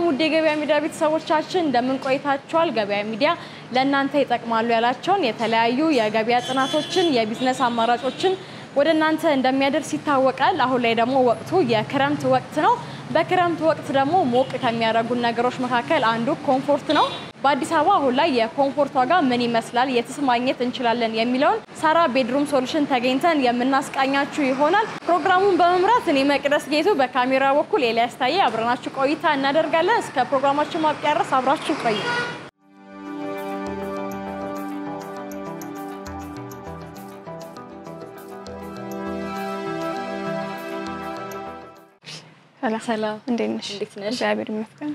ውድ የገበያ ሚዲያ ቤተሰቦቻችን እንደምን ቆይታችኋል? ገበያ ሚዲያ ለእናንተ ይጠቅማሉ ያላቸውን የተለያዩ የገበያ ጥናቶችን፣ የቢዝነስ አማራጮችን ወደ እናንተ እንደሚያደርስ ይታወቃል። አሁን ላይ ደግሞ ወቅቱ የክረምት ወቅት ነው። በክረምት ወቅት ደግሞ ሞቅ ከሚያደርጉን ነገሮች መካከል አንዱ ኮምፎርት ነው። በአዲስ አበባ አሁን ላይ የኮምፎርት ዋጋ ምን ይመስላል፣ የትስ ማግኘት እንችላለን የሚለውን ሳራ ቤድሩም ሶሉሽን ተገኝተን የምናስቃኛችሁ ይሆናል። ፕሮግራሙን በመምራት እኔ መቅደስ ጌቱ፣ በካሜራ በኩል ኤልያስ ታዬ አብረናችሁ ቆይታ እናደርጋለን። እስከ ፕሮግራማችን ማብቂያ ድረስ አብራችሁ ቆዩ። ሰላም እንዴት ነሽ? እንዴት ነሽ? እግዚአብሔር ይመስገን።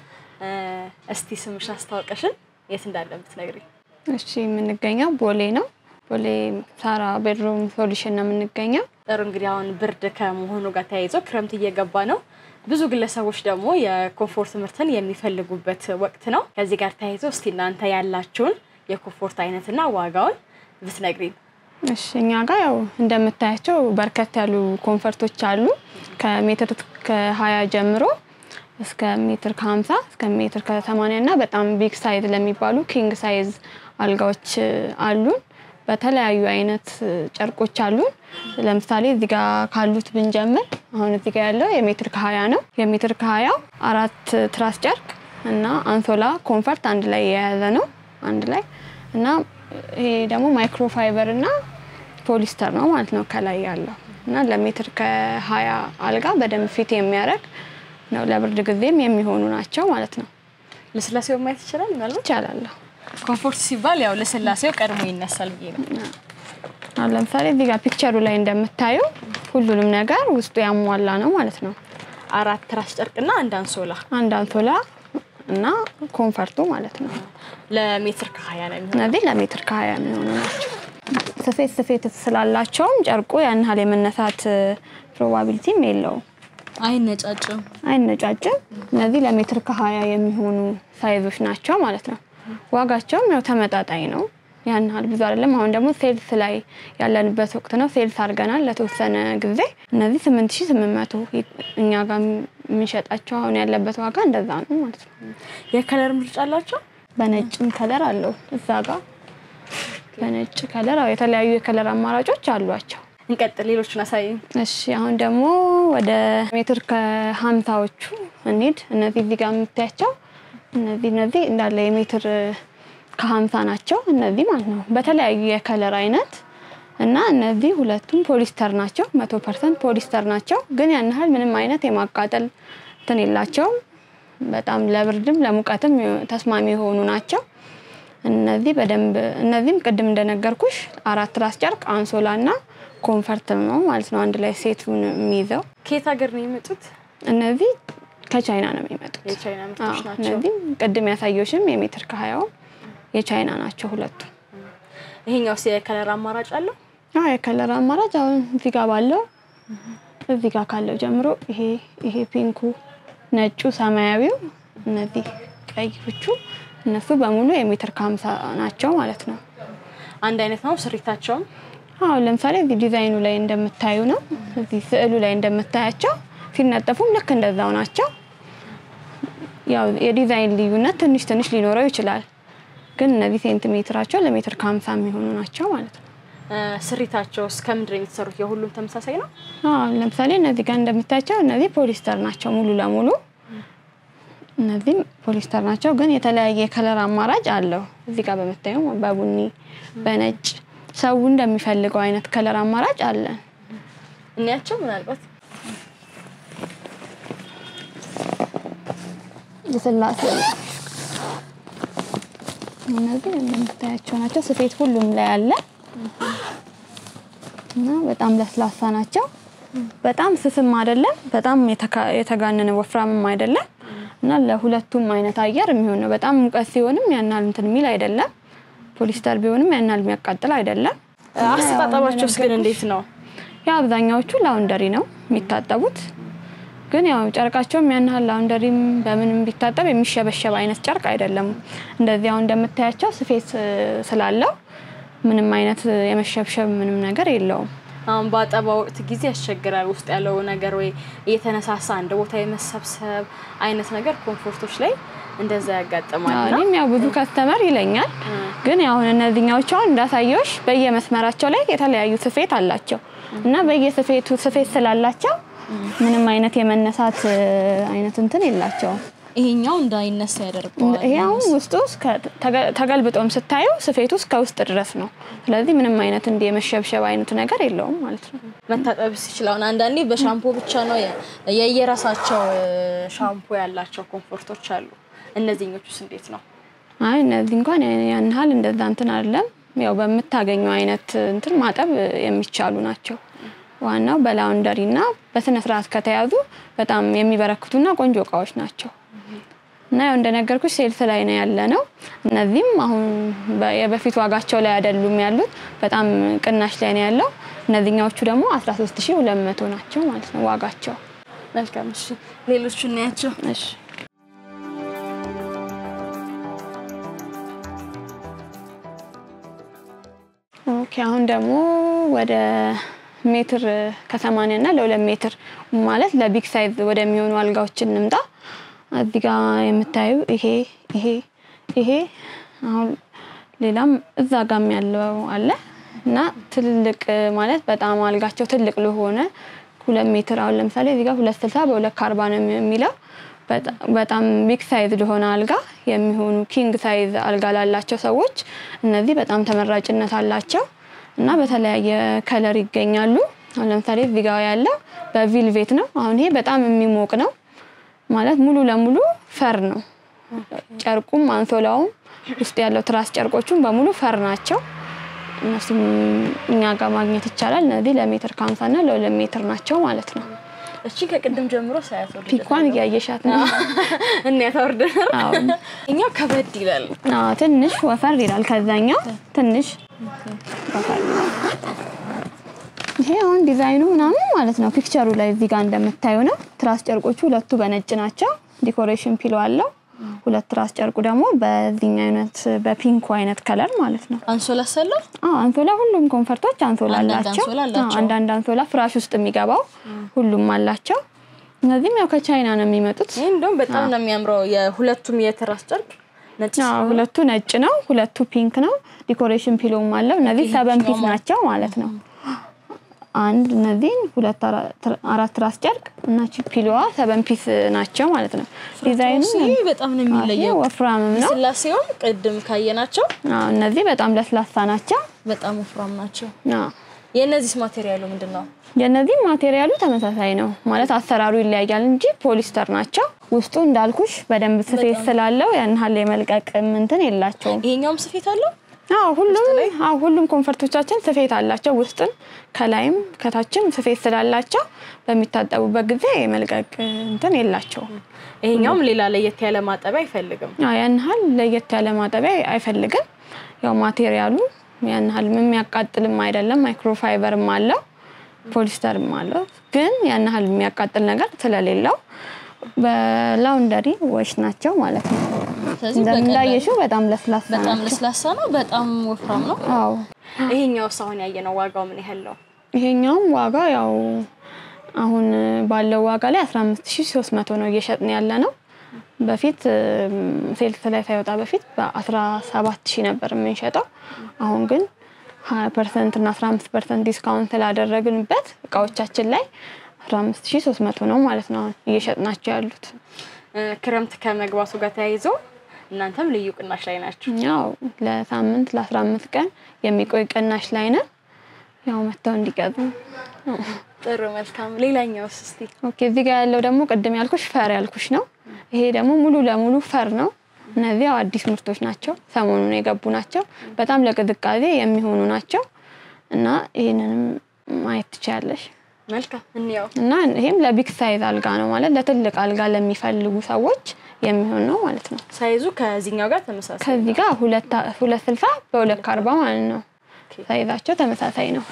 እስቲ ስምሽ አስታውቀሽን የት እንዳለ ብትነግሪኝ። እሺ የምንገኘው ቦሌ ነው። ቦሌ ሳራ ቤድሩም ሶሉሽን ነው የምንገኘው። ጥሩ እንግዲህ አሁን ብርድ ከመሆኑ ጋር ተያይዞ ክረምት እየገባ ነው። ብዙ ግለሰቦች ደግሞ የኮምፎርት ምርትን የሚፈልጉበት ወቅት ነው። ከዚህ ጋር ተያይዞ እስቲ እናንተ ያላችሁን የኮምፎርት አይነትና ዋጋውን ብትነግሪኝ። እሺ እኛ ጋር ያው እንደምታያቸው በርከት ያሉ ኮንፈርቶች አሉ ከሜትር ከሀያ ጀምሮ እስከ ሜትር ከሀምሳ እስከ ሜትር ከሰማንያ እና በጣም ቢግ ሳይዝ ለሚባሉ ኪንግ ሳይዝ አልጋዎች አሉን። በተለያዩ አይነት ጨርቆች አሉን። ለምሳሌ እዚህ ጋር ካሉት ብንጀምር አሁን እዚህ ጋር ያለው የሜትር ከሀያ ነው። የሜትር ከሀያው አራት ትራስ ጨርቅ እና አንሶላ ኮንፈርት አንድ ላይ የያዘ ነው አንድ ላይ እና ይሄ ደግሞ ማይክሮፋይበር እና ፖሊስተር ነው ማለት ነው ከላይ ያለው እና ለሜትር ከሀያ አልጋ በደንብ ፊት የሚያደርግ ነው። ለብርድ ጊዜም የሚሆኑ ናቸው ማለት ነው። ልስላሴው ማየት ይችላል ምናልባት ይቻላለሁ። ኮምፎርት ሲባል ያው ልስላሴው ቀድሞ ይነሳል ብዬ ነው። አሁን ለምሳሌ እዚህ ጋር ፒክቸሩ ላይ እንደምታዩ ሁሉንም ነገር ውስጡ ያሟላ ነው ማለት ነው። አራት ትራስ ጨርቅና አንድ አንሶላ አንድ አንሶላ እና ኮንፈርቱ ማለት ነው። ለሜትር ከሀያ ነው የሚሆነው። እነዚህ ለሜትር ከሀያ የሚሆኑ ናቸው። ስፌት ስፌት ስላላቸውም ጨርቁ ያን ያህል የመነሳት ፕሮባቢሊቲም የለውም። አይነጫጭም። አይነጫጭም። እነዚህ ለሜትር ከሀያ የሚሆኑ ሳይዞች ናቸው ማለት ነው። ዋጋቸውም ያው ተመጣጣኝ ነው። ያን ያህል ብዙ አይደለም። አሁን ደግሞ ሴልስ ላይ ያለንበት ወቅት ነው። ሴልስ አድርገናል ለተወሰነ ጊዜ። እነዚህ ስምንት ሺ ስምንት መቶ እኛ ጋር የምንሸጣቸው አሁን ያለበት ዋጋ እንደዛ ነው ማለት ነው። የከለር ምርጫ አላቸው። በነጭም ከለር አለው እዛ ጋር በነጭ ከለር አዎ፣ የተለያዩ የከለር አማራጮች አሏቸው። እንቀጥል፣ ሌሎቹን አሳይ። እሺ አሁን ደግሞ ወደ ሜትር ከሀምሳዎቹ እንሂድ። እነዚህ እዚህ ጋር የምታያቸው እነዚህ እነዚህ እንዳለ የሜትር ከሀምሳ ናቸው እነዚህ ማለት ነው በተለያዩ የከለር አይነት እና እነዚህ ሁለቱም ፖሊስተር ናቸው። መቶ ፐርሰንት ፖሊስተር ናቸው። ግን ያን ያህል ምንም አይነት የማቃጠል እንትን የላቸውም። በጣም ለብርድም ለሙቀትም ተስማሚ የሆኑ ናቸው። እነዚህ በደንብ እነዚህም ቅድም እንደነገርኩሽ አራት ራስ ጨርቅ አንሶላ እና ኮንፈርት ነው ማለት ነው አንድ ላይ ሴቱን የሚይዘው። ከየት ሀገር ነው የመጡት? እነዚህ ከቻይና ነው የሚመጡት። የቻይና አዎ፣ ምርቶች ናቸው። እነዚህም ቅድም ያሳየሽም የሜትር ከሀያው የቻይና ናቸው ሁለቱ። ይሄኛውስ የከለር አማራጭ አለው? አዎ የከለር አማራጭ አሁን እዚህ ጋር ባለው እዚህ ጋር ካለው ጀምሮ ይሄ ይሄ ፒንኩ፣ ነጩ፣ ሰማያዊው እነዚህ ቀዮቹ እነሱ በሙሉ የሜትር ከሀምሳ ናቸው ማለት ነው። አንድ አይነት ነው ስሪታቸውም። አሁን ለምሳሌ እዚህ ዲዛይኑ ላይ እንደምታዩ ነው። እዚህ ስዕሉ ላይ እንደምታያቸው ሲነጠፉም ልክ እንደዛው ናቸው። ያው የዲዛይን ልዩነት ትንሽ ትንሽ ሊኖረው ይችላል፣ ግን እነዚህ ሴንቲሜትራቸው ለሜትር ከሀምሳ የሚሆኑ ናቸው ማለት ነው። ስሪታቸውስ ከምንድን ነው የተሰሩት? የሁሉም ተመሳሳይ ነው። አሁን ለምሳሌ እነዚህ ጋር እንደምታያቸው እነዚህ ፖሊስተር ናቸው ሙሉ ለሙሉ እነዚህም ፖሊስተር ናቸው፣ ግን የተለያየ የከለር አማራጭ አለው። እዚህ ጋር በምታየው በቡኒ በነጭ ሰው እንደሚፈልገው አይነት ከለር አማራጭ አለን። እንያቸው ምናልባት የስላሴ እነዚህ እንደምታያቸው ናቸው። ስፌት ሁሉም ላይ አለ እና በጣም ለስላሳ ናቸው። በጣም ስስም አይደለም፣ በጣም የተካ- የተጋነነ ወፍራምም አይደለም እና ለሁለቱም አይነት አየር የሚሆን ነው። በጣም ሙቀት ሲሆንም ያናል እንትን የሚል አይደለም። ፖሊስተር ቢሆንም ያናል የሚያቃጥል አይደለም። አስተጣጠባቸውስ ግን እንዴት ነው? ያው አብዛኛዎቹ ላውንደሪ ነው የሚታጠቡት። ግን ያው ጨርቃቸውም ያን ያህል ላውንደሪም በምንም ቢታጠብ የሚሸበሸብ አይነት ጨርቅ አይደለም። እንደዚህ አሁን እንደምታያቸው ስፌት እ፣ ስላለው ምንም አይነት የመሸብሸብ ምንም ነገር የለውም። አሁን በአጠባ ወቅት ጊዜ ያስቸግራል። ውስጥ ያለው ነገር ወይ እየተነሳሳ አንድ ቦታ የመሰብሰብ አይነት ነገር ኮምፎርቶች ላይ እንደዛ ያጋጥማል። እና እኔም ያው ብዙ ከስተመር ይለኛል። ግን ያው እነዚህኛዎቹ አሁን እንዳሳየዎች በየመስመራቸው ላይ የተለያዩ ስፌት አላቸው እና በየስፌቱ ስፌት ስላላቸው ምንም አይነት የመነሳት እ, አይነት እንትን የላቸውም። ይሄኛው እንዳይነሳ ያደርገዋል። ይሄ አሁን ውስጡ እስከ ተገ- ተገልብጦም ስታዩ ስፌቱ እስከ ውስጥ ድረስ ነው። ስለዚህ ምንም አይነት እንዲህ የመሸብሸብ አይነት ነገር የለውም ማለት ነው። መታጠብ ሲችል አሁን አንዳንዴ በሻምፖ ብቻ ነው የ- የየራሳቸው እ, ሻምፖ ያላቸው ኮምፎርቶች አሉ። እነዚህኞቹስ እንዴት ነው? አይ እነዚህ እንኳን ያን ያህል እንደዛ እንትን አይደለም። ያው በምታገኘው አይነት እንትን ማጠብ የሚቻሉ ናቸው። ዋናው በላውንደሪ እና በስነ ስርዓት ከተያዙ በጣም የሚበረክቱና ቆንጆ እቃዎች ናቸው እና ያው እንደነገርኩሽ ሴልስ ላይ ነው ያለ ነው። እነዚህም አሁን በ- የበፊት ዋጋቸው ላይ አይደሉም ያሉት፣ በጣም ቅናሽ ላይ ነው ያለው። እነዚህኛዎቹ ደግሞ 13200 ናቸው ማለት ነው ዋጋቸው። መልካም እሺ፣ ሌሎቹ እናያቸው። እሺ ኦኬ አሁን ደግሞ ወደ ሜትር ከሰማንያ እና ለሁለት ሜትር ማለት ለቢግ ሳይዝ ወደሚሆኑ አልጋዎች እንምጣ። እዚህ ጋር የምታዩ ይሄ ይሄ ይሄ አሁን ሌላም እዛ ጋም ያለው አለ እና ትልልቅ ማለት በጣም አልጋቸው ትልቅ ለሆነ ሁለት ሜትር አሁን ለምሳሌ እዚህ ጋር ሁለት ስልሳ በሁለት ከአርባ ነው የሚለው በጣ- በጣም ቢግ ሳይዝ ለሆነ አልጋ የሚሆኑ ኪንግ ሳይዝ አልጋ ላላቸው ሰዎች እነዚህ በጣም ተመራጭነት አላቸው እና በተለያየ ከለር ይገኛሉ። አሁን ለምሳሌ እዚህ ጋር ያለው በቪልቬት ነው። አሁን ይሄ በጣም የሚሞቅ ነው ማለት ሙሉ ለሙሉ ፈር ነው። ጨርቁም አንሶላውም ውስጥ ያለው ትራስ ጨርቆቹም በሙሉ ፈር ናቸው። እነሱም እኛ ጋር ማግኘት ይቻላል። እነዚህ ለሜትር ከሀምሳ እና ለሁለት ሜትር ናቸው ማለት ነው። እቺ ከቅድም ጀምሮ ሳያት ወደ ፒኳን እያየሻት ነው። እናያት አውርደናል። አዎ። እኛው ከበድ ይላል። አዎ፣ ትንሽ ወፈር ይላል ከዛኛው ትንሽ ወፈር ይላል። ይሄ አሁን ዲዛይኑ ምናምን ማለት ነው ፒክቸሩ ላይ እዚህ ጋር እንደምታዩ ነው። ትራስ ጨርቆቹ ሁለቱ በነጭ ናቸው። ዲኮሬሽን ፒሎ አለው። ሁለት ትራስ ጨርቁ ደግሞ በዚህኛው አይነት በፒንኩ አይነት ከለር ማለት ነው። አንሶላ ሰለው አዎ አንሶላ ሁሉም ኮንፈርቶች አንሶላ አንዳንድ አላቸው። አንሶላ አላቸው። አዎ፣ አንዳንድ አንሶላ ፍራሽ ውስጥ የሚገባው ሁሉም አላቸው። እነዚህም ያው ከቻይና ነው የሚመጡት። ይህ እንደውም በጣም ነው የሚያምረው። የሁለቱም የትራስ ጨርቅ ነጭ አዎ ስለሆነ ሁለቱ ነጭ ነው፣ ሁለቱ ፒንክ ነው። ዲኮሬሽን ፒሎም አለው። እነዚህ ሰበን ፒስ ይሄኛው ናቸው ማለት ነው። አንድ እነዚህን ሁለት አራት ራስ ጨርቅ እና ቺ ፒሎዋ ሰበን ፒስ ናቸው ማለት ነው። ዲዛይኑ ይሄ በጣም ነው ይሄ የሚለየው። ወፍራምም ነው። ስላሴውን ቅድም ካየናቸው አዎ እነዚህ በጣም ለስላሳ ናቸው። በጣም ወፍራም ናቸው። አዎ የእነዚህስ ማቴሪያሉ ምንድን ነው? የእነዚህ ማቴሪያሉ ተመሳሳይ ነው ማለት አሰራሩ ይለያያል እንጂ ፖሊስተር ናቸው። ውስጡ እንዳልኩሽ በደንብ ስፌት ስላለው ያን ያህል የመልቀቅ እንትን የላቸውም። ይሄኛውም ስፌት አለው። አዎ ሁሉም አዎ ሁሉም ኮንፈርቶቻችን ስፌት አላቸው። ውስጥን ከላይም ከታችም ስፌት ስላላቸው በሚታጠቡበት ጊዜ የመልቀቅ እንትን የላቸውም። ይሄኛውም ሌላ ለየት ያለ ማጠቢያ አይፈልግም። አዎ ያን ያህል ለየት ያለ ማጠቢያ አይፈልግም። ያው ማቴሪያሉ ያን ያህል የሚያቃጥልም አይደለም። ማይክሮፋይበርም አለው ፖሊስተርም አለው። ግን ያን ያህል የሚያቃጥል ነገር ስለሌለው በላውንደሪ ወሽ ናቸው ማለት ነው። ስለዚህ በቀላሉ እንዳየሽው በጣም ለስላሳ በጣም ናቸው። ለስላሳ ነው። በጣም ወፍራም ነው። አዎ ይሄኛውስ አሁን ያየነው ዋጋው ምን ያህል ነው? ይሄኛውም ዋጋ ያው አሁን ባለው ዋጋ ላይ 15300 ነው እየሸጥን ያለ ነው። በፊት ሴልስ ላይ ሳይወጣ በፊት በ17000 ነበር የምንሸጠው። አሁን ግን 20 ፐርሰንት እና 15 ፐርሰንት ዲስካውንት ስላደረግንበት እቃዎቻችን ላይ 15300 ነው ማለት ነው አሁን እየሸጥናቸው ያሉት። እ፣ ክረምት ከመግባቱ ጋር ተያይዞ እናንተም ልዩ ቅናሽ ላይ ናችሁ። ያው ለሳምንት ለ15 ቀን የሚቆይ ቅናሽ ላይ ነን። ያው መጥተው እንዲገዙ ነው። ጥሩ መልካም። ሌላኛውስ እስቲ ኦኬ እዚህ ጋር ያለው ደግሞ ቅድም ያልኩሽ ፈር ያልኩሽ ነው። ይሄ ደግሞ ሙሉ ለሙሉ ፈር ነው። እነዚህ ያው አዲስ ምርቶች ናቸው፣ ሰሞኑን የገቡ ናቸው። በጣም ለቅዝቃዜ የሚሆኑ ናቸው እና ይህንንም ማየት ትችያለሽ። መልካም እንያው። እና ይሄም ለቢግ ሳይዝ አልጋ ነው ማለት ለትልቅ አልጋ ለሚፈልጉ ሰዎች የሚሆን ነው ማለት ነው። ሳይዙ ከዚህኛው ጋር ተመሳሳይ ከዚህ ጋር ሁለት ሁለት ስልሳ በሁለት ከአርባ ማለት ነው። ሳይዛቸው ተመሳሳይ ነው።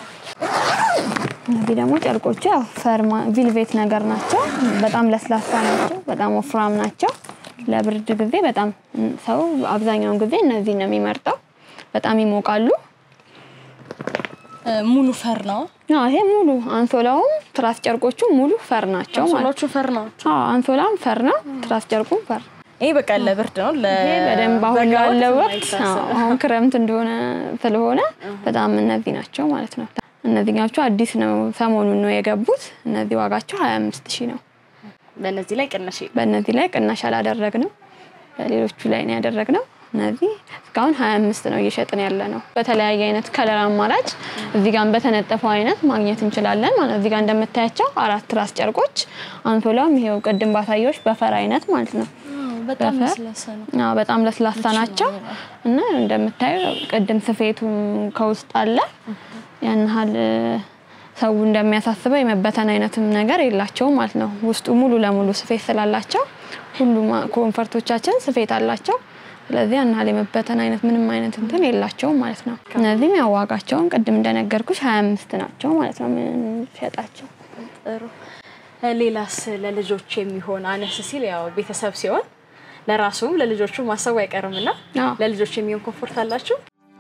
እነዚህ ደግሞ ጨርቆቹ ያው ፈርማ ቪልቬት ነገር ናቸው። በጣም ለስላሳ ናቸው። በጣም ወፍራም ናቸው። ለብርድ ጊዜ በጣም ሰው አብዛኛውን ጊዜ እነዚህ ነው የሚመርጠው። በጣም ይሞቃሉ። ሙሉ ፈር ነው። አዎ ይሄ ሙሉ አንሶላውም ትራስ ጨርቆቹ ሙሉ ፈር ናቸው ማለት ነው። አንሶላዎቹ ፈር ናቸው። አዎ አንሶላም ፈር ነው፣ ትራስ ጨርቁም ፈር ይሄ በቃ ለብርድ ነው። ይሄ በደንብ አሁን ለበጋ ላለው ወቅት ወቅት የማይታሰብ። አዎ፣ አሁን ክረምት እንደሆነ ስለሆነ በጣም እነዚህ ናቸው ማለት ነው። እነዚህኛዎቹ አዲስ ነው፣ ሰሞኑን ነው የገቡት። እነዚህ ዋጋቸው 25 ሺህ ነው። በእነዚህ ላይ ቅናሽ የለም። በእነዚህ ላይ ቅናሽ አላደረግንም፣ በሌሎቹ ላይ ነው ያደረግነው። እነዚህ እስካሁን 25 ነው እየሸጥን ያለ ነው። በተለያየ አይነት ከለር አማራጭ እዚህ ጋር በተነጠፈው አይነት ማግኘት እንችላለን ማለት ነው። እዚህ ጋር እንደምታያቸው አራት ራስ ጨርቆች፣ አንሶላም ይሄው ቅድም ባሳየዎች በፈር አይነት ማለት ነው። በጣም በፈር? ለስላሳ ነው። አዎ በጣም ለስላሳ ናቸው እና እንደምታዩ ቅድም ስፌቱም ከውስጥ አለ። ያን ያህል እ፣ ሰው እንደሚያሳስበው የመበተን አይነትም ነገር የላቸውም ማለት ነው። ውስጡ ሙሉ ለሙሉ ስፌት ስላላቸው ሁሉም ኮንፈርቶቻችን ስፌት አላቸው። ስለዚህ ያን ያህል የመበተን አይነት ምንም አይነት እንትን የላቸውም ማለት ነው። እነዚህም ያው ዋጋቸውን ቅድም እንደነገርኩሽ ሀያ አምስት ናቸው ማለት ነው የምንሸጣቸው። ጥሩ። ሌላስ ለልጆች የሚሆን አነስ ሲል ያው ቤተሰብ ሲሆን ለራሱም ለልጆቹ ማሰቡ አይቀርምና አዎ። ለልጆች የሚሆን ኮምፎርት አላችሁ?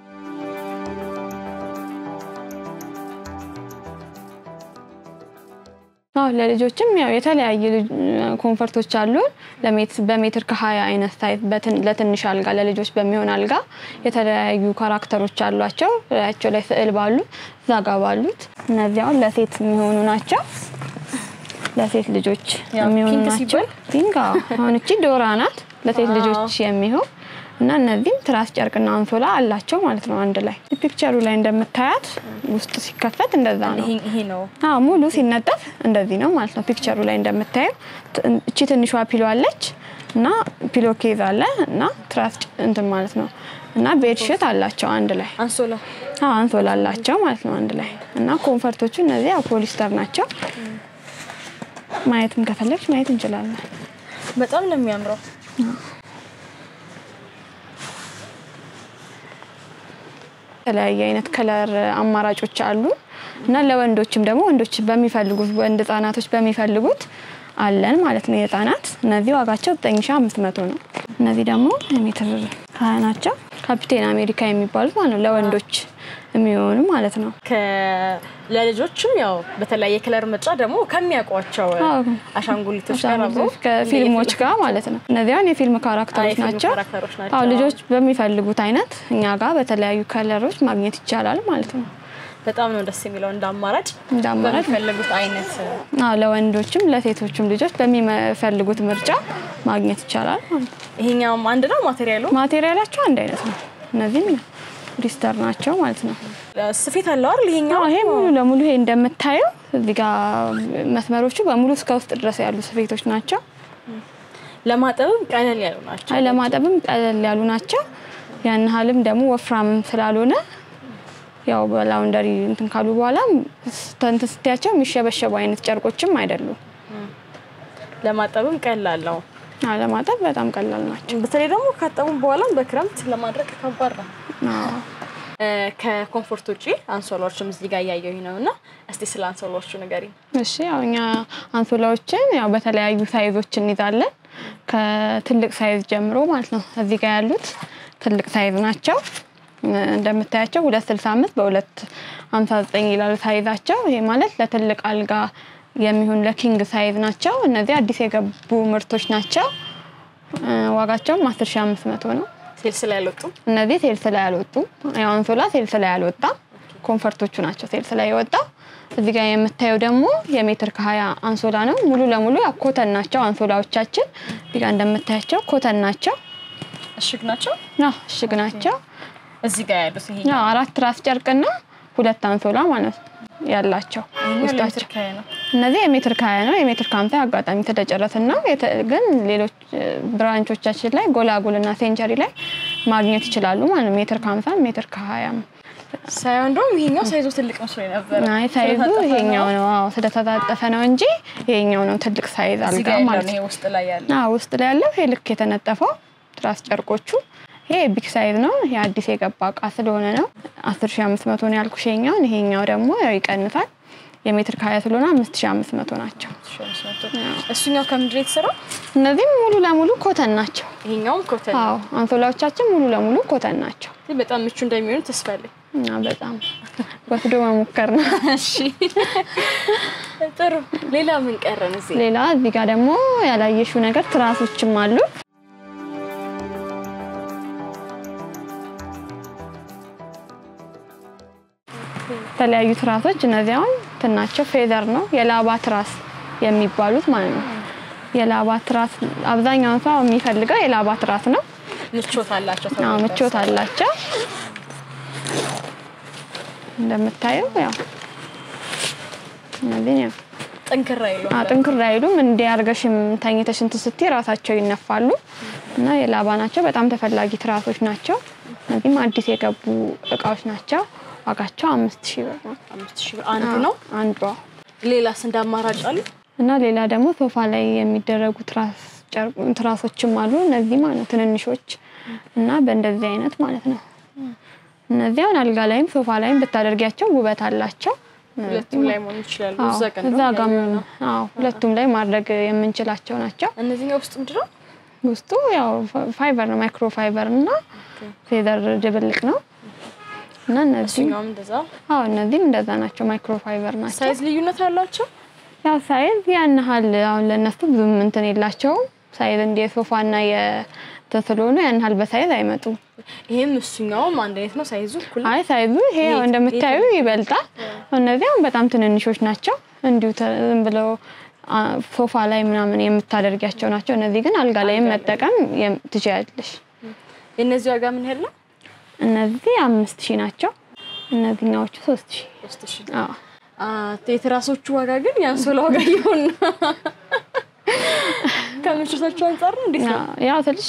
አዎ ለልጆችም ያው የተለያየ ልጅ- ኮንፈርቶች አሉ። ለሜት- በሜትር ከሀያ አይነት ሳይዝ በትን- ለትንሽ አልጋ ለልጆች በሚሆን አልጋ የተለያዩ ካራክተሮች አሏቸው። ላያቸው ላይ ስዕል ባሉ እዛ ጋ ባሉት እነዚህ አሁን ለሴት የሚሆኑ ናቸው። ለሴት ልጆች ያው የሚሆኑ ፒንክ ናቸው። ሲባል? ፒንክ አዎ። አሁን እቺ ዶራ ናት ለሴት አዎ። ልጆች የሚሆን እና እነዚህም ትራስ ጨርቅና አንሶላ አላቸው ማለት ነው አንድ ላይ። ፒክቸሩ ላይ እንደምታያት ውስጥ ሲከፈት እንደዛ ነው። ይሄ ይሄ ነው። አዎ ሙሉ ሲነጠፍ እንደዚህ ነው ማለት ነው። ፒክቸሩ ላይ እንደምታየው ት- እቺ ትንሿ ፒሎ አለች እና ፒሎ ኬዝ አለ እና ትራስ ጭ- እንትን ማለት ነው እና ቤድ ሽት አላቸው አንድ ላይ አንሶላ አዎ አንሶላ አላቸው ማለት ነው አንድ ላይ እና ኮንፈርቶቹ እነዚህ ያው ፖሊስተር ናቸው። ማየትም ከፈለግሽ ማየት እንችላለን። በጣም ነው የሚያምረው። የተለያየ አይነት ከለር አማራጮች አሉ እና ለወንዶችም ደግሞ ወንዶች በሚፈልጉት ወንድ ህጻናቶች በሚፈልጉት አለን ማለት ነው። የህጻናት እነዚህ ዋጋቸው 9500 ነው። እነዚህ ደግሞ ሜትር ሀያ ናቸው። ካፒቴን አሜሪካ የሚባሉት ማለት ነው ለወንዶች የሚሆኑ ማለት ነው። ከ- ለልጆችም ያው በተለያየ ከለር ምርጫ ደግሞ ከሚያውቋቸው አዎ። አሻንጉሊቶች ጋር አብሮ አሻንጉሊቶች ከፊልሞች ጋር ማለት ነው። እነዚህ አሁን የፊልም አዎ፣ ካራክተሮች የፊልም ናቸው። ካራክተሮች ናቸው። አዎ ልጆች በሚፈልጉት አይነት እኛ ጋር በተለያዩ ከለሮች ማግኘት ይቻላል ማለት ነው። በጣም ነው ደስ የሚለው እንደ አማራጭ እንደ አማራጭ በሚፈልጉት አይነት አዎ ለወንዶችም ለሴቶችም ልጆች በሚፈልጉት ምርጫ ማግኘት ይቻላል ማለት ነው። ይሄኛውም አንድ ነው ማቴሪያሉ ማቴሪያላቸው አንድ አይነት ነው። እነዚህም ሪስተር ናቸው ማለት ነው። ስፌት አለው አይደል? ይሄኛው አዎ ይሄ ሙሉ ለሙሉ ይሄ እንደምታየው እዚህ ጋር መስመሮቹ በሙሉ እስከ ውስጥ ድረስ ያሉ ስፌቶች ናቸው። ለማጠብም ቀለል ያሉ ናቸው። አይ ለማጠብም ቀለል ያሉ ናቸው። ያን ያህልም ደግሞ ወፍራምም ስላልሆነ ያው በላውንደሪ እንትን ካሉ በኋላ እንትን ስትያቸው የሚሸበሸቡ አይነት ጨርቆችም አይደሉም። ለማጠብም ቀላል ነው። አዎ ለማጠብ በጣም ቀላል ናቸው። በተለይ ደግሞ ካጠቡም በኋላም በክረምት ለማድረቅ ከባድ ነው። አዎ እ፣ ከኮምፎርት ውጪ አንሶላዎችም እዚህ ጋር እያየሁኝ ነው እና እስቲ ስለ አንሶላዎቹ ንገሪኝ። እሺ ያው እኛ አንሶላዎችን ያው በተለያዩ ሳይዞች እንይዛለን ከትልቅ ሳይዝ ጀምሮ ማለት ነው። እዚህ ጋር ያሉት ትልቅ ሳይዝ ናቸው። እ፣ እንደምታያቸው ሁለት ስልሳ አምስት በሁለት ሀምሳ ዘጠኝ ይላሉ ሳይዛቸው። ይሄ ማለት ለትልቅ አልጋ የሚሆን ለኪንግ ሳይዝ ናቸው። እነዚህ አዲስ የገቡ ምርቶች ናቸው። እ፣ ዋጋቸውም አስር ሺ አምስት መቶ ነው። ሴልስ ላይ አልወጡም። እነዚህ ሴልስ ላይ አልወጡም። ያው አንሶላ ሴልስ ላይ አልወጣም። ኮንፈርቶቹ ናቸው ሴልስ ላይ የወጣው። እዚህ ጋር የምታየው ደግሞ የሜትር ከሀያ አንሶላ ነው። ሙሉ ለሙሉ ያው ኮተን ናቸው አንሶላዎቻችን። እዚህ ጋር እንደምታያቸው ኮተን ናቸው። እሽግ ናቸው። አዎ እሽግ ናቸው። እዚህ ጋር ያሉት ይሄ ያው አራት ራስ ጨርቅና ሁለት አንሶላ ማለት ነው ያላቸው ይሄኛው ውስጣቸው። ለሜትር ከሀያ ነው። እነዚህ የሜትር ከሀያ ነው። የሜትር ከሀምሳ አጋጣሚ ተደጨረትን ነው። የተ- ግን ሌሎች እ፣ ብራንቾቻችን ላይ ጎላጉልና ሴንቸሪ ላይ ማግኘት ይችላሉ ማለት ነው። ሜትር ከሀምሳ ሜትር ከሀያም ሳይሆን እንደውም ይሄኛው ሳይዙ ትልቅ መስሎ ነበር። አይ ሳይዙ ይሄኛው ነው። አዎ ስለተጣጠፈ ነው እንጂ ይሄኛው ነው ትልቅ ሳይዝ እዚህ አልጋ ጋር ያለው ማለት ነው። ነው። ይሄ ውስጥ ላይ ያለው አዎ ውስጥ ላይ ያለው ይሄ ልክ የተነጠፈው ትራስ ጨርቆቹ ይሄ ቢግ ሳይዝ ነው። ይሄ አዲስ የገባ እቃ ስለሆነ ነው 10500 ነው ያልኩሽ። ይሄኛውን ይሄኛው ደግሞ ያው ይቀንሳል። የሜትር ከሀያ ስለሆነ 5500 ናቸው። እሱኛው ከምንድን ነው የተሰራው? እነዚህም ሙሉ ለሙሉ ኮተን ናቸው። ይሄኛውም ኮተን ነው። አዎ አንሶላዎቻችን ሙሉ ለሙሉ ኮተን ናቸው በጣም ምቹ እንደሚሆኑ ተስፋ አለኝ። እና በጣም ወስዶ መሞከር ነው። እሺ ጥሩ። ሌላ ምን ቀረን እዚህ? ሌላ እዚህ ጋር ደግሞ ያላየሽው ነገር ትራሶችም አሉ። የተለያዩ ትራሶች እነዚህ አሁን እንትን ናቸው። ፌዘር ነው የላባ ትራስ የሚባሉት ማለት ነው። የላባ ትራስ አብዛኛውን ሰው የሚፈልገው የላባ ትራስ ነው። ምቾት አላቸው። አዎ ምቾት አላቸው። እንደምታየው ያው እነዚህ ያው ጥንክራ ይሉ ጥንክር አይሉም። እንዲህ አድርገሽም ተኝተሽ እንትን ስትይ ራሳቸው ይነፋሉ እና የላባ ናቸው። በጣም ተፈላጊ ትራሶች ናቸው። እነዚህም አዲስ የገቡ እቃዎች ናቸው። ዋጋቸው አምስት ሺህ ብር ነው አምስት ሺህ ብር አንዱ ነው። አንዷ። ሌላስ እንደ አማራጭ አሉ? እና ሌላ ደግሞ ሶፋ ላይ የሚደረጉ ትራስ ጨርቅ- ትራሶችም አሉ። እነዚህ ማለት ነው ትንንሾች እና በእንደዚህ አይነት ማለት ነው። እነዚህ አሁን አልጋ ላይም ሶፋ ላይም ብታደርጊያቸው ውበት አላቸው። ሁለቱም ላይ መሆን ይችላሉ። አዎ፣ እዛ ቀን እዛ ነው ጋር ያየነው። አዎ፣ ሁለቱም ላይ ማድረግ የምንችላቸው ናቸው። እነዚህኛው ውስጥ ምንድን ነው? ውስጡ ያው ፋይበር ነው ማይክሮ ፋይበር እና ፌዘር ድብልቅ ነው እና እነዚህ እሱኛውም እንደዛ። አዎ እነዚህም እንደዛ ናቸው ማይክሮ ፋይበር ናቸው። ሳይዝ ልዩነት አላቸው? ያው ሳይዝ ያን ያህል አሁን ለእነሱ ብዙም እንትን የላቸውም። ሳይዝ እንደ የሶፋና የእንትን ስለሆኑ ያን ያህል በሳይዝ አይመጡም። ይሄም እሱኛውም አንድ አይነት ነው ሳይዙ እኩል ነው? አይ ሳይዙ ይሄ ያው የት- እንደምታዩ ይበልጣል። እነዚህ አሁን በጣም ትንንሾች ናቸው። እንዲሁ ተ- ዝም ብለው አ፣ ሶፋ ላይ ምናምን የምታደርጊያቸው ናቸው። እነዚህ ግን አልጋ ላይም መጠቀም የም- ትችያለሽ። የእነዚህ ዋጋ ምን ያህል ነው? እነዚህ አምስት ሺህ ናቸው። እነዚህኛዎቹ ሶስት ሺህ ሶስት ሺህ አዎ አ፣ የትራሶቹ ዋጋ ግን የአንሶላ ዋጋ ይሆን ከምቾታቸው አንጻር ነው እንዴት ነው? ያው ትንሽ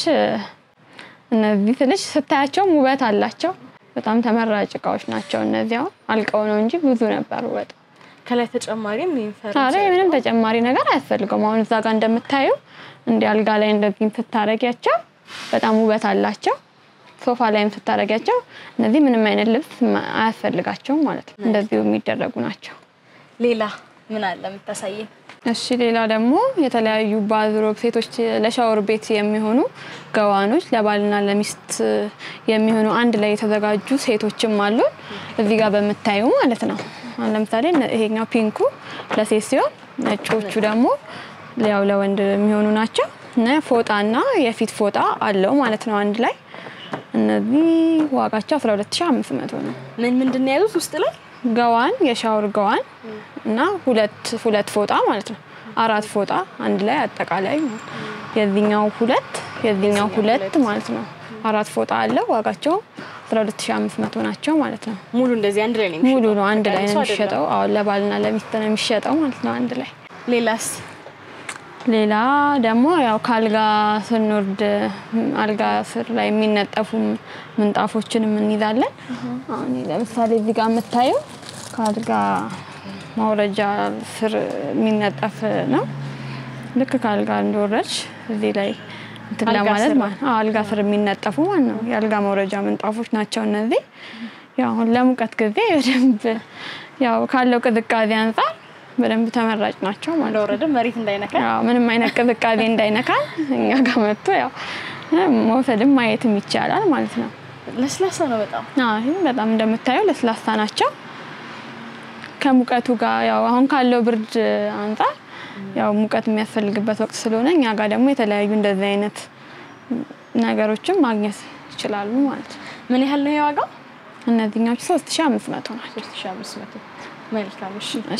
እነዚህ ትንሽ ስታያቸውም ውበት አላቸው። በጣም ተመራጭ እቃዎች ናቸው። እነዚህ አሁን አልቀው ነው እንጂ ብዙ ነበሩ በጣም። ከላይ ተጨማሪም የሚፈረስ ዛሬ ምንም ተጨማሪ ነገር አያስፈልገውም። አሁን እዛ ጋር እንደምታዩ እንዲህ አልጋ ላይ እንደዚህ ስታረጊያቸው በጣም ውበት አላቸው። ሶፋ ላይም ስታረጊያቸው እነዚህ ምንም አይነት ልብስ ማ- አያስፈልጋቸውም ማለት ነው። እንደዚሁ የሚደረጉ ናቸው። ሌላ ምን አለ የምታሳየን? እሺ ሌላ ደግሞ የተለያዩ ባዝሮብ ሴቶች ለሻወር ቤት የሚሆኑ ገዋኖች ለባልና ለሚስት የሚሆኑ አንድ ላይ የተዘጋጁ ሴቶችም አሉ። እዚህ ጋር በምታዩ ማለት ነው። አሁን ለምሳሌ እነ- ይሄኛው ፒንኩ ለሴት ሲሆን ነጮቹ ደግሞ ያው ለወንድ የሚሆኑ ናቸው። እና ፎጣና የፊት ፎጣ አለው ማለት ነው አንድ ላይ። እነዚህ ዋጋቸው 12500 ነው። ምን ምንድን ነው የያዙት ውስጥ ላይ? ገዋን የሻወር ገዋን እና ሁለት ሁለት ፎጣ ማለት ነው። አራት ፎጣ አንድ ላይ አጠቃላይ ማለት ነው። የዚህኛው ሁለት የዚህኛው ሁለት ማለት ነው። አራት ፎጣ አለ። ዋጋቸው 12500 ናቸው ማለት ነው። ሙሉ እንደዚህ አንድ ላይ ነው ሙሉ ነው አንድ ላይ ነው ተጋግሶ አይደለም? የሚሸጠው። አሁን ለባልና ለሚስት ነው የሚሸጠው ማለት ነው አንድ ላይ። ሌላስ? ሌላ ደግሞ ያው ከአልጋ ስንወርድ አልጋ ስር ላይ የሚነጠፉ ምንጣፎችንም እንይዛለን። አሁን ለምሳሌ እዚህ ጋር የምታየው ከአልጋ ማውረጃ ስር የሚነጠፍ ነው። ልክ ከአልጋ እንደወረድሽ እዚህ ላይ እንትን አልጋ ለማለት ስር? ማለት ነው። አዎ፣ አልጋ ስር የሚነጠፉ ማለት ነው። የአልጋ ማውረጃ ምንጣፎች ናቸው እነዚህ። ያው አሁን ለሙቀት ጊዜ በደንብ ያው ካለው ቅዝቃዜ አንጻር በደንብ ተመራጭ ናቸው ማለት ነው። ለወረደ መሬት እንዳይነካ ያው ምንም አይነት ቅዝቃዜ እንዳይነካ እኛ ጋር መጥቶ ያው መውሰድም ማየትም ይቻላል ማለት ነው። ለስላሳ ነው በጣም። አዎ ይህ በጣም እንደምታየው ለስላሳ ናቸው። ከሙቀቱ ጋር ያው አሁን ካለው ብርድ አንጻር ያው ሙቀት የሚያስፈልግበት ወቅት ስለሆነ እኛ ጋር ደግሞ የተለያዩ እንደዚህ አይነት ነገሮችን ማግኘት ይችላሉ ማለት ነው። ምን ያህል ነው የዋጋው? እነዚህኛዎቹ 3500 ናቸው። 3500 መልካም። እሺ እሺ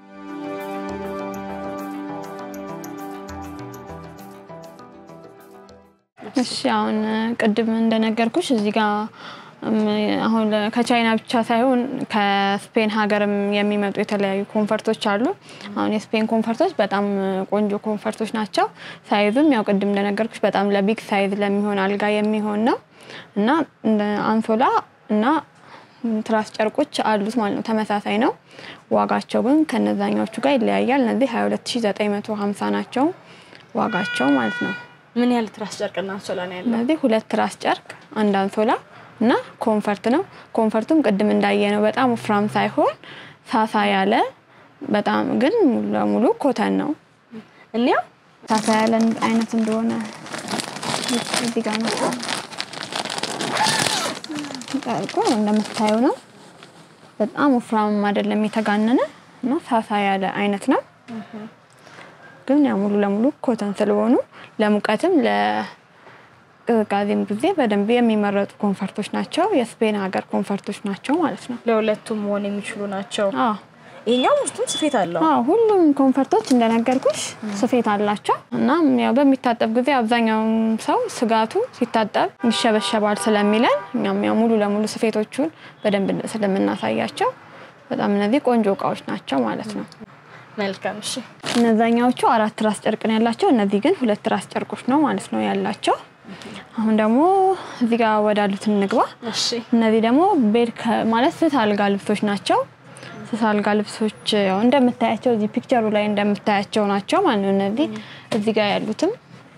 እሺ አሁን ቅድም እንደነገርኩሽ እዚህ ጋር እም፣ አሁን ለ- ከቻይና ብቻ ሳይሆን ከስፔን ሀገርም የሚመጡ የተለያዩ ኮንፈርቶች አሉ። አሁን የስፔን ኮንፈርቶች በጣም ቆንጆ ኮንፈርቶች ናቸው። ሳይዙም ያው ቅድም እንደነገርኩሽ በጣም ለቢግ ሳይዝ ለሚሆን አልጋ የሚሆን ነው እና እንደ አንሶላ እና ትራስ ጨርቆች አሉት ማለት ነው። ተመሳሳይ ነው። ዋጋቸው ግን ከነዛኛዎቹ ጋር ይለያያል። እነዚህ 22950 ናቸው ዋጋቸው ማለት ነው። ምን ያህል ትራስ ጨርቅና አንሶላ ነው ያለው? እነዚህ ሁለት ትራስ ጨርቅ፣ አንድ አንሶላ እና ኮንፈርት ነው። ኮንፈርቱም ቅድም እንዳየነው በጣም ወፍራም ሳይሆን ሳሳ ያለ በጣም ግን ሙሉ ለሙሉ ኮተን ነው። እንያ ሳሳ ያለ አይነት እንደሆነ እዚህ ጋር ነው ጨርቁ እንደምታየው ነው። በጣም ወፍራምም አይደለም የተጋነነ እና ሳሳ ያለ አይነት ነው። ግን ያው ሙሉ ለሙሉ ኮተን ስለሆኑ ለሙቀትም ለቅዝቃዜም ጊዜ በደንብ የሚመረጡ ኮንፈርቶች ናቸው። የስፔን ሀገር ኮንፈርቶች ናቸው ማለት ነው። ለሁለቱም መሆን የሚችሉ ናቸው። አዎ ይሄኛው ውስጡም ስፌት አለው። አዎ ሁሉም ኮንፈርቶች እንደነገርኩሽ ስፌት አላቸው እና ያው በሚታጠብ ጊዜ አብዛኛውን ሰው ስጋቱ ሲታጠብ ይሸበሸባል ስለሚለን እኛም ያው ሙሉ ለሙሉ ስፌቶቹን በደንብ ስለምናሳያቸው በጣም እነዚህ ቆንጆ እቃዎች ናቸው ማለት ነው። መልካም እሺ። እነዛኛዎቹ አራት ራስ ጨርቅ ነው ያላቸው። እነዚህ ግን ሁለት ራስ ጨርቆች ነው ማለት ነው ያላቸው። አሁን ደግሞ እዚህ ጋር ወዳሉት እንግባ። እሺ እነዚህ ደግሞ ቤድ ከ- ማለት ስስ አልጋ ልብሶች ናቸው። ስስ አልጋ ልብሶች ያው እንደምታያቸው እዚህ ፒክቸሩ ላይ እንደምታያቸው ናቸው ማለት ነው። እነዚህ እዚህ ጋር ያሉትም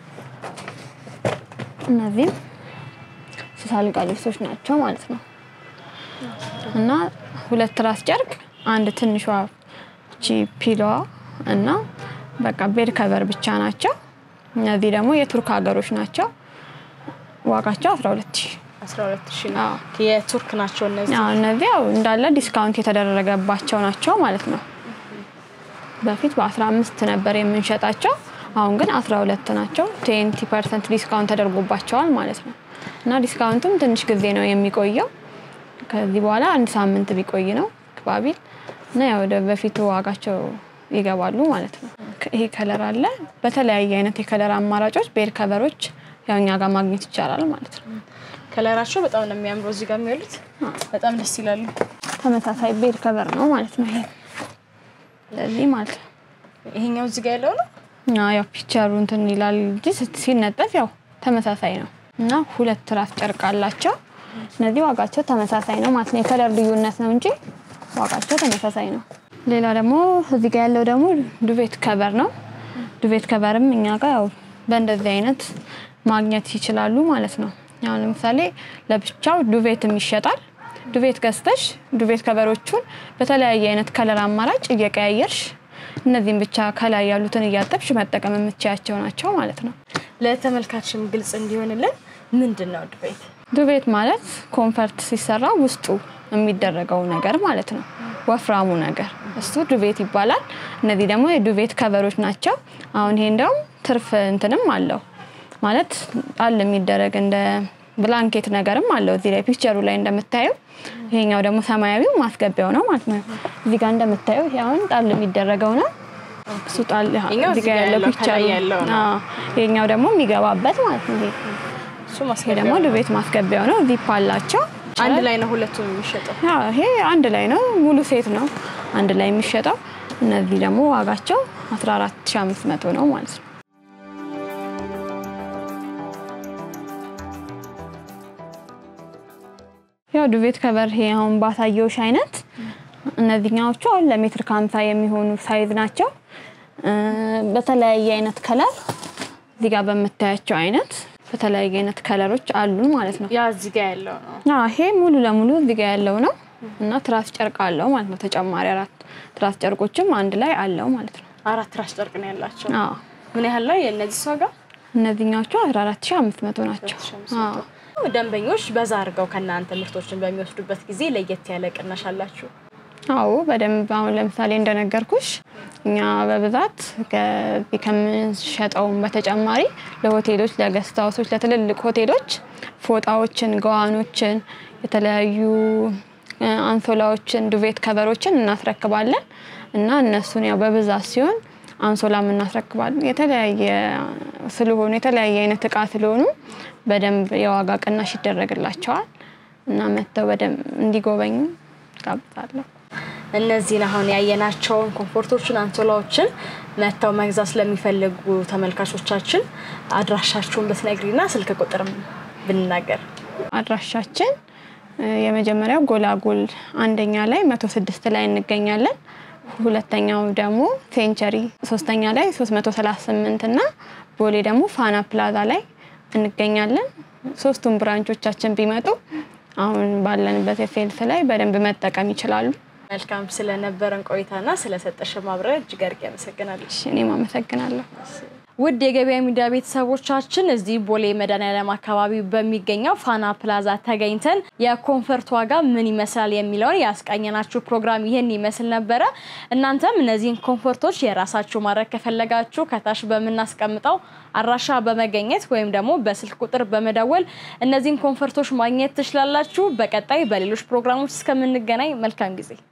እነዚህም ስስ አልጋ ልብሶች ናቸው ማለት ነው እና ሁለት ራስ ጨርቅ፣ አንድ ትንሿ እቺ ፒሎዋ እና በቃ ቤድ ከቨር ብቻ ናቸው። እነዚህ ደግሞ የቱርክ ሀገሮች ናቸው። ዋጋቸው 12 ሺህ 12 ሺህ ነው። አዎ። የቱርክ ናቸው እነዚህ። አዎ እነዚህ ያው እንዳለ ዲስካውንት የተደረገባቸው ናቸው ማለት ነው። በፊት በ15 ነበር የምንሸጣቸው፣ አሁን ግን 12 ናቸው። 20 ፐርሰንት ዲስካውንት ተደርጎባቸዋል ማለት ነው እና ዲስካውንቱም ትንሽ ጊዜ ነው የሚቆየው። ከዚህ በኋላ አንድ ሳምንት ቢቆይ ነው ባቢል እና ያው ወደ በፊቱ ዋጋቸው ይገባሉ ማለት ነው። ይሄ ከለር አለ። በተለያየ አይነት የከለር አማራጮች ቤድ ከቨሮች ያው እኛ ጋር ማግኘት ይቻላል ማለት ነው። ከለራቸው በጣም ነው የሚያምረው። እዚህ ጋር የሚያሉት በጣም ደስ ይላሉ። ተመሳሳይ ቤድ ከቨር ነው ማለት ነው። ይሄ ለዚህ ማለት ነው። ይሄኛው እዚህ ጋር ያለው ነው። እና ያው ፒክቸሩ እንትን ይላል እንጂ ስት- ሲነጠፍ ያው ተመሳሳይ ነው እና ሁለት ራስ ጨርቅ አላቸው። እነዚህ ዋጋቸው ተመሳሳይ ነው ማለት ነው። የከለር ልዩነት ነው እንጂ ዋጋቸው ተመሳሳይ ነው። ሌላ ደግሞ እዚህ ጋር ያለው ደግሞ ዱቬት ከቨር ነው። ዱቬት ከቨርም እኛ ጋር ያው በእንደዚህ አይነት ማግኘት ይችላሉ ማለት ነው። ያው ለምሳሌ ለብቻው ዱቬትም ይሸጣል። ዱቬት ገዝተሽ ዱቬት ከቨሮቹን በተለያየ አይነት ከለር አማራጭ እየቀያየርሽ እነዚህም ብቻ ከላይ ያሉትን እያጠብሽ መጠቀም የምትችያቸው ናቸው ማለት ነው። ለተመልካችም ግልጽ እንዲሆንልን ምንድን ነው ዱቤት? ዱቤት ማለት ኮንፈርት ሲሰራ ውስጡ የሚደረገው ነገር ማለት ነው። ወፍራሙ ነገር እሱ ዱቤት ይባላል። እነዚህ ደግሞ የዱቤት ከቨሮች ናቸው። አሁን ይሄ እንደውም ትርፍ እንትንም አለው ማለት ጣል የሚደረግ እንደ ብላንኬት ነገርም አለው እዚህ ላይ ፒክቸሩ ላይ እንደምታየው። ይሄኛው ደግሞ ሰማያዊው ማስገቢያው ነው ማለት ነው። እዚህ ጋር እንደምታየው ይሄ አሁን ጣል የሚደረገው ነው። እሱ ጣል ይሄኛው እዚህ ጋር ያለው ከላይ ፒክቸሩ ያለው ነው። አዎ። ይሄኛው ደግሞ የሚገባበት ማለት ነው። ይሄ እሱ ይሄ ማስገቢያ ደግሞ ዱቤት ማስገቢያው ነው። ዚፕ አላቸው። አንድ ላይ ነው ሁለቱም የሚሸጠው። አዎ፣ ይሄ አንድ ላይ ነው፣ ሙሉ ሴት ነው አንድ ላይ የሚሸጠው። እነዚህ ደግሞ ዋጋቸው 14500 ነው ማለት ነው። ያው ዱቤት ከቨር ይሄ አሁን ባሳየውሽ አይነት እነዚህኛዎቹ አሁን ለሜትር ከሀምሳ የሚሆኑ ሳይዝ ናቸው። እ በተለያየ አይነት ከለር እዚህ ጋር በምታያቸው አይነት በተለያየ አይነት ከለሮች አሉን ማለት ነው። ያ እዚህ ጋር ያለው ነው። አዎ ይሄ ሙሉ ለሙሉ እዚህ ጋር ያለው ነው እና ትራስ ጨርቅ አለው ማለት ነው። ተጨማሪ አራት ትራስ ጨርቆችም አንድ ላይ አለው ማለት ነው። አራት ራስ ጨርቅ ነው ያላቸው። አዎ ምን ያህል ላይ የእነዚህ ዋጋ? እነዚህኛዎቹ 14500 ናቸው። አዎ ደንበኞች በዛ አድርገው ከእናንተ ምርቶችን በሚወስዱበት ጊዜ ለየት ያለ ቅናሽ አላችሁ? አዎ በደንብ አሁን ለምሳሌ እንደነገርኩሽ እኛ በብዛት ከዚህ ከምንሸጠውም በተጨማሪ ለሆቴሎች፣ ለገስት ሃውሶች፣ ለትልልቅ ሆቴሎች ፎጣዎችን፣ ገዋኖችን፣ የተለያዩ እ፣ አንሶላዎችን፣ ዱቬት ከቨሮችን እናስረክባለን እና እነሱን ያው በብዛት ሲሆን አንሶላም እናስረክባለን። የተለያየ ስለሆኑ የተለያየ አይነት እቃ ስለሆኑ በደንብ የዋጋ ቅናሽ ይደረግላቸዋል እና መጥተው በደንብ እንዲጎበኙ ጋብዛለሁ። እነዚህን አሁን ያየናቸውን ኮምፎርቶችን፣ አንሶላዎችን መጥተው መግዛት ስለሚፈልጉ ተመልካቾቻችን አድራሻችሁን ብትነግሪና ስልክ ቁጥርም ብንናገር። አድራሻችን እ፣ የመጀመሪያው ጎላጎል አንደኛ ላይ መቶ ስድስት ላይ እንገኛለን። ሁለተኛው ደግሞ ሴንቸሪ ሶስተኛ ላይ 338 እና ቦሌ ደግሞ ፋና ፕላዛ ላይ እንገኛለን። ሶስቱም ብራንቾቻችን ቢመጡ አሁን ባለንበት የሴልስ ላይ በደንብ መጠቀም ይችላሉ። መልካም ስለነበረን ቆይታና ስለሰጠሽ ማብራሪያ እጅግ አድርጌ አመሰግናለሁ። እሺ፣ እኔም አመሰግናለሁ። ውድ የገበያ ሚዲያ ቤተሰቦቻችን እዚህ ቦሌ መድኃኒዓለም አካባቢ በሚገኘው ፋና ፕላዛ ተገኝተን የኮንፈርት ዋጋ ምን ይመስላል የሚለውን ያስቃኘናችሁ ፕሮግራም ይህን ይመስል ነበረ። እናንተም እነዚህን ኮንፈርቶች የራሳችሁ ማድረግ ከፈለጋችሁ ከታች በምናስቀምጠው አድራሻ በመገኘት ወይም ደግሞ በስልክ ቁጥር በመደወል እነዚህን ኮንፈርቶች ማግኘት ትችላላችሁ። በቀጣይ በሌሎች ፕሮግራሞች እስከምንገናኝ መልካም ጊዜ